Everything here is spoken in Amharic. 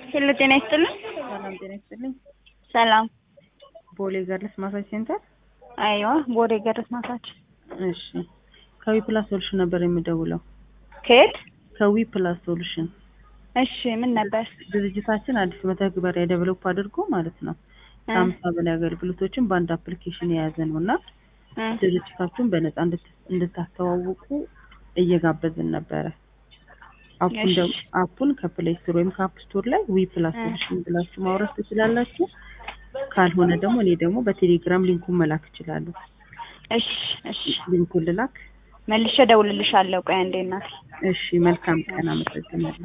ሄሎ ጤና ይስጥልኝ። ሰላም ጤና ይስጥልኝ። ሰላም። ቦሌ ገርልስ ማሳጅ ሴንተር። አይዋ ቦሌ ገርልስ ማሳጅ። እሺ ከዊ ፕላስ ሶሉሽን ነበር የምደውለው። ከየት? ከዊ ፕላስ ሶሉሽን እሺ ምን ነበር? ድርጅታችን አዲስ መተግበሪያ ዴቨሎፕ አድርጎ ማለት ነው ከሀምሳ በላይ አገልግሎቶችን በአንድ አፕሊኬሽን የያዘ ነው እና እ ድርጅታችሁን በነፃ እንድት- እንድታስተዋውቁ እየጋበዝን ነበረ። አፑን እሺ። ደግሞ- አፑን ከፕሌይ ስቶር ወይም ከአፕ ስቶር ላይ ዊ ፕላስ እ ሶሉሽን ብላችሁ ማውረድ ትችላላችሁ። ካልሆነ ደግሞ እኔ ደግሞ በቴሌግራም ሊንኩን መላክ እችላለሁ። እሺ እሺ ሊንኩን ልላክ። መልሼ እደውልልሻለሁ። ቆይ አንዴ እናቴ እሺ መልካም ቀን፣ አመሰግናለሁ።